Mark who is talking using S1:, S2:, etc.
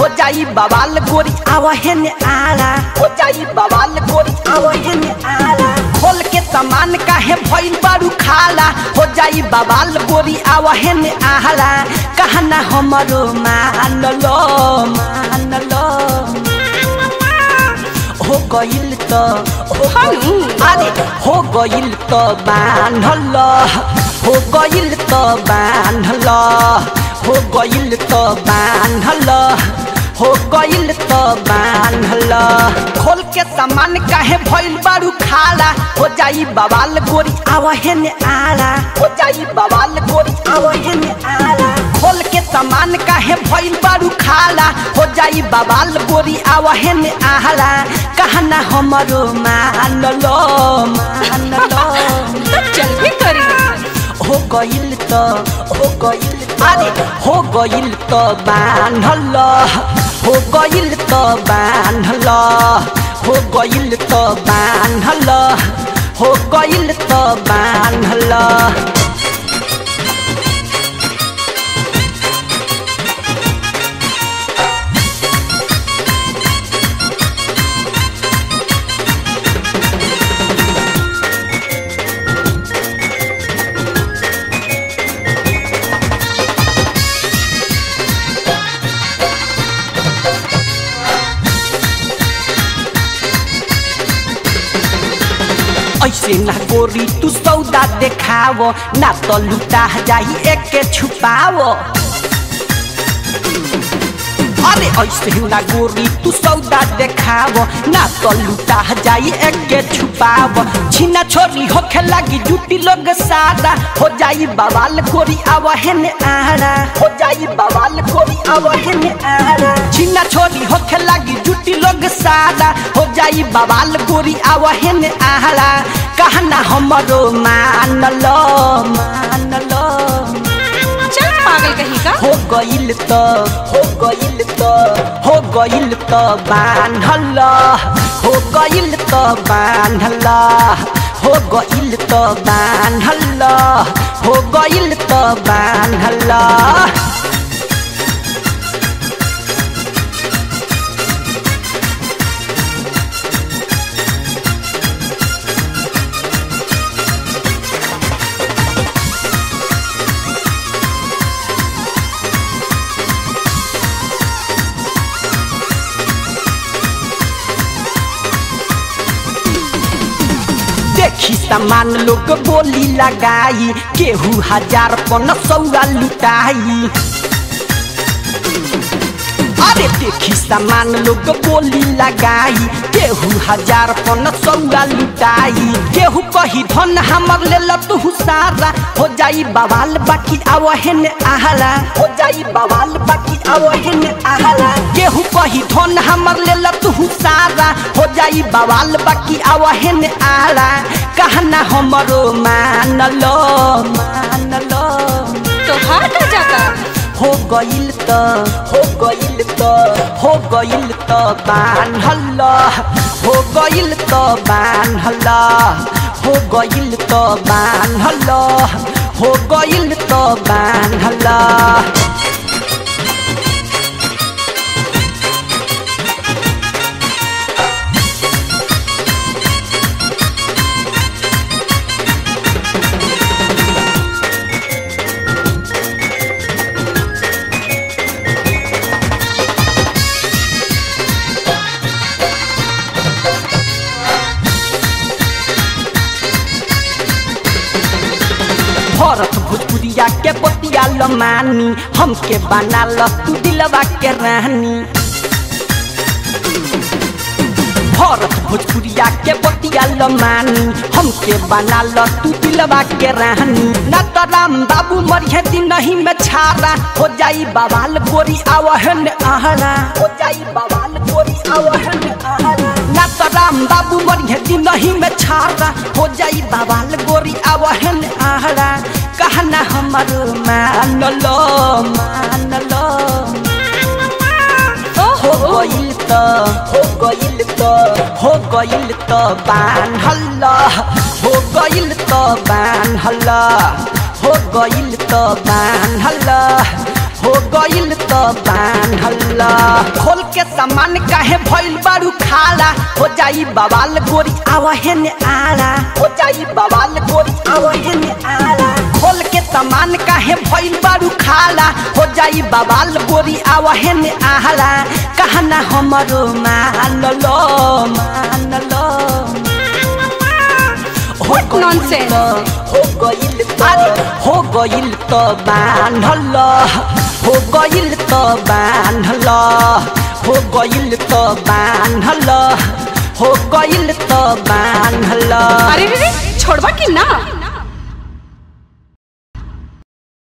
S1: हो जाई बवाल गोरी आवहन आला हो जाई बवाल गोरी आवहन आला खोल के सामान काहे भइल बारू खाला हो जाई बवाल गोरी आवहन आला कहना हमरो मान लो मान लो हो गइल त हो गइल- अरे हो गइल त बान्हल हो गइल त बान्हल हो गइल त बान्हल हो गइल त बान्हल खोल के सामान काहे भइल बारू खाला हो जाई बवाल गोरी आवहन आला हो जाई बवाल गोरी आवहन आला खोल के सामान काहे भइल बारू खाला हो जाई बवाल गोरी आवहन आला कहना हमरो मान लो मान लो
S2: तो चल भी करी
S1: हो गइल त हो गइल अरे हो गइल त बान्हल हो गइल त बान्हल हो गइल त बान्हल हो गइल त बान्हल ऐसे ना गोरी तू सौदा देखाव ना तो लुटा जाई एक के छुपाव अरे ऐसे ना गोरी तू सौदा देखाव ना तो लुटा जाई एक के छुपाव छिना छोरी होखे लगी जुटी लोग सादा हो जाई बवाल गोरी आवहन आड़ा हो जाई बवाल गोरी आवहन आड़ा छिना छोरी होखे लगी जुटी लोग सादा हो जाई बवाल गोरी आवहन आड़ा कहना हमरो मान लो मान लो
S2: चल पागल कहीं का
S1: हो गइल त हो गइल त हो गइल त बान्हल हो गइल त बान्हल हो गइल त बान्हल हो गइल त बान्हल देखी सामान लोग बोली लगाई केहू हजार पन सौआ लुटाई अरे देखी सामान लोग बोली लगाई केहू हजार पन सौआ लुटाई केहू कही धन हमर ले तू सारा हो जाई बवाल बाकी आवहन आहाला हो जाई बवाल बाकी आवहन आहाला केहू कही धन हमर ले तू सारा हो जाई बवाल बाकी आवहन आला कहना हमरो मान लो मान लो
S2: तो हट जाता
S1: हो गइल त हो गइल त हो गइल त बान्हल हो गइल त बान्हल हो गइल त बान्हल हो गइल त बान्हल भरत भोजपुरिया के बतिया लमानी हमके बना ल तू दिलवा के रानी भरत भोजपुरिया के बतिया लमानी हमके बना ल तू दिलवा के रानी ना तो राम बाबू मरिहे दिन नहीं में छारा हो जाई बवाल गोरी आवहन आहरा हो जाई बवाल गोरी आवहन आहरा ना तो राम बाबू मरिहे दिन नहीं में छारा हो जाई बवाल गोरी आवहन आहरा कहना हमर मान लो मान लो हो गइल त हो गइल त हो गइल त बान्हल हो गइल त बान्हल हो गइल त बान्हल हो गइल त बान्हल खोल के सामान काहे भइल बारू खाला हो जाई बवाल गोरी आवहे ने आला हो जाई बवाल गोरी आवहे ने आला खोल के सामान काहे भइल बारू खाला हो जाई बवाल गोरी आवहे ने आला कहना हमरो मान लो मान लो हो
S2: What nonsense?
S1: हो गइल अरे हो गइल त बान्हल हो गइल त बान्हल हो गइल त बान्हल हो गइल त बान्हल
S2: अरे रे रे छोड़बा कि ना